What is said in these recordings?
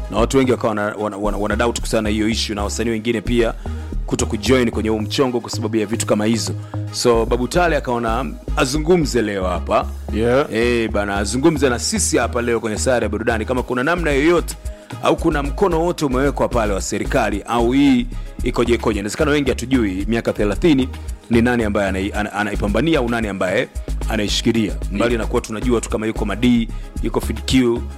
na watu wengi wakawa wana, wana, wana, wana doubt kuhusiana na hiyo issue na wasanii wengine pia kuto kujoin kwenye huu mchongo kwa sababu ya vitu kama hizo so babu tale akaona azungumze leo hapa Yeah. Eh, bana azungumze na sisi hapa leo kwenye sayari ya burudani kama kuna namna yoyote au kuna mkono wote umewekwa pale wa serikali au hii ikoje ikoje inawezekana wengi hatujui miaka 30 ni nani ambaye anai- ana- anaipambania au nani ambaye anaishikilia mbali na kuwa tunajua tu kama yuko madii yuko fidq uh,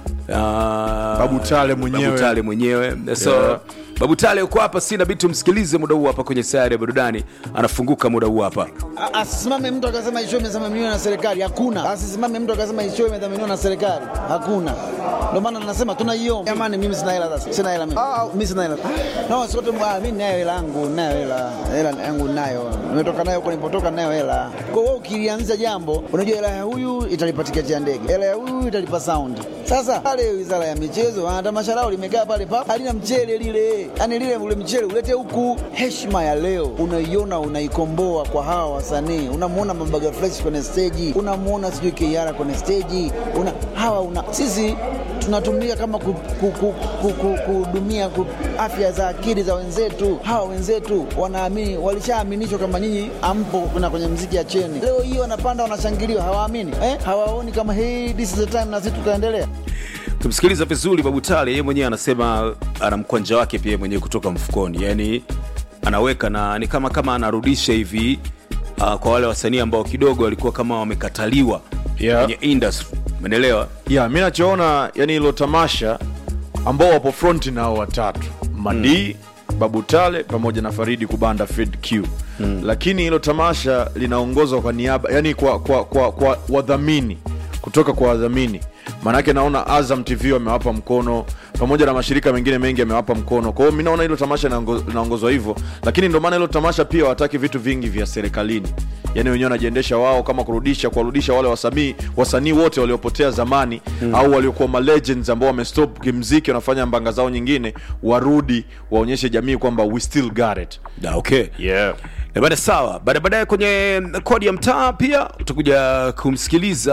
Babu Tale mwenyewe. Babu Tale mwenyewe so Yeah. babu tale uko hapa sina bidi tumsikilize muda huu hapa kwenye sayari ya burudani anafunguka muda huu hapa A- Asisimame mtu akasema isho imedhaminiwa na serikali, hakuna. Asisimame mtu akasema isho imedhaminiwa na serikali, hakuna. Ndio maana nasema tunaiomba. Jamani, mimi sina hela sasa, sina hela mimi. Ah, mimi sina hela. No, sote mwa mimi ninayo hela yangu, ninayo hela. Hela yangu ninayo. Nimetoka nayo kwa nilipotoka ninayo hela. Kwa hiyo ukilianza jambo, unajua hela ya huyu italipa tiketi ya ndege. Hela ya huyu italipa sound. Sasa pale wizara ya michezo, wana tamasha lao limekaa pale pa halina mchele lile. Yaani lile ule mchele ulete huku. Heshima ya leo unaiona unaikomboa kwa hawa wasanii. Unamuona Mambaga Fresh kwenye stage, unamuona sijui Kiara kwenye stage. Una hawa una sisi tunatumika kama ku- ku- ku- ku- ku- kuhudumia ku, afya za akili za wenzetu. Hawa wenzetu wanaamini, walishaaminishwa kama nyinyi ampo na kwenye mziki ya cheni. Leo hii wanapanda wanashangiliwa, hawaamini eh? Hawaoni kama hii this is the time na sisi tutaendelea. tumsikiliza vizuri babu tale yeye mwenyewe anasema ana mkwanja wake pia mwenyewe kutoka mfukoni yani anaweka na ni kama kama anarudisha hivi uh, kwa wale wasanii ambao kidogo walikuwa kama wamekataliwa Yeah. kwenye industry umeelewa yeah, mi nachoona yani hilo tamasha ambao wapo fronti nao watatu madii mm. babu tale pamoja na faridi kubanda fred q mm. lakini hilo tamasha linaongozwa kwa niaba yani kwa, kwa, kwa, kwa wadhamini kutoka kwa wadhamini maanake naona azam tv wamewapa mkono pamoja na mashirika mengine mengi yamewapa mkono kwa hiyo mi naona hilo tamasha linaongo- linaongozwa hivyo lakini ndio maana hilo tamasha pia wataki vitu vingi vya serikalini yani wenyewe wanajiendesha wao kama kurudisha kuwarudisha wale wasanii wasanii wote waliopotea zamani mm. au waliokuwa ma legends ambao wamestop kimziki wanafanya mbanga zao nyingine warudi waonyeshe jamii kwamba we still got it Da, okay yeah. Eh, bada sawa baada baadaye kwenye kodi ya mtaa pia utakuja kumsikiliza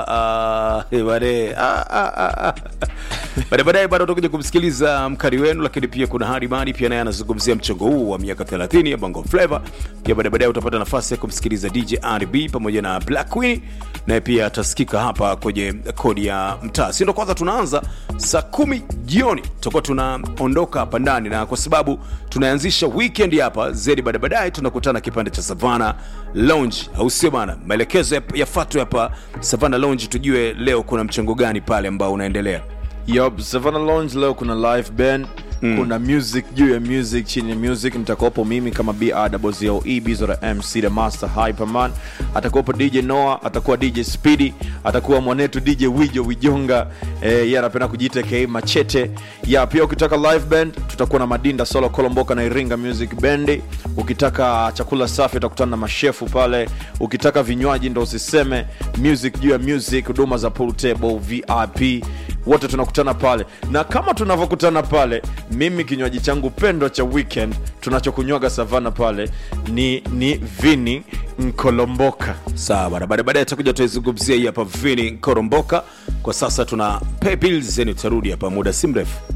hapa uh, bade ah, ah, ah, ah. baada baadaye bado utakuja kumsikiliza mkari wenu lakini pia kuna hadi madi pia naye anazungumzia mchongo huu wa miaka 30 ya bongo flava pia baada baadaye utapata nafasi ya kumsikiliza dj rb pamoja na black queen naye pia atasikika hapa kwenye kodi ya mtaa si ndo kwanza tunaanza saa kumi jioni tutakuwa tunaondoka hapa ndani na kwa sababu tunaanzisha weekend hapa zedi baada baadaye tunakutana kipande cha savana lounge au sio bana maelekezo yap- yafuatwe hapa savana lounge tujue leo kuna mchango gani pale ambao unaendelea Yup, Savannah Lounge leo kuna live band mm. kuna music juu ya music chini ya music nitakuwapo mimi kama brzoe bizora mc the master hyperman atakuwapo dj noah atakuwa dj speedy atakuwa mwanetu dj wijo wijonga eh, yeye anapenda kujiita ka machete ya pia ukitaka live band tutakuwa na madinda solo kolomboka na iringa music bendi ukitaka chakula safi utakutana na mashefu pale ukitaka vinywaji ndo usiseme music juu ya music huduma za pool table vip wote tunakutana pale na kama tunavyokutana pale mimi kinywaji changu pendwa cha weekend tunachokunywaga savana pale ni ni vini nkolomboka sawa bana baada baadaye tutakuja tuizungumzia hii hapa vini koromboka kwa sasa tuna pay bills yani tutarudi hapa muda si mrefu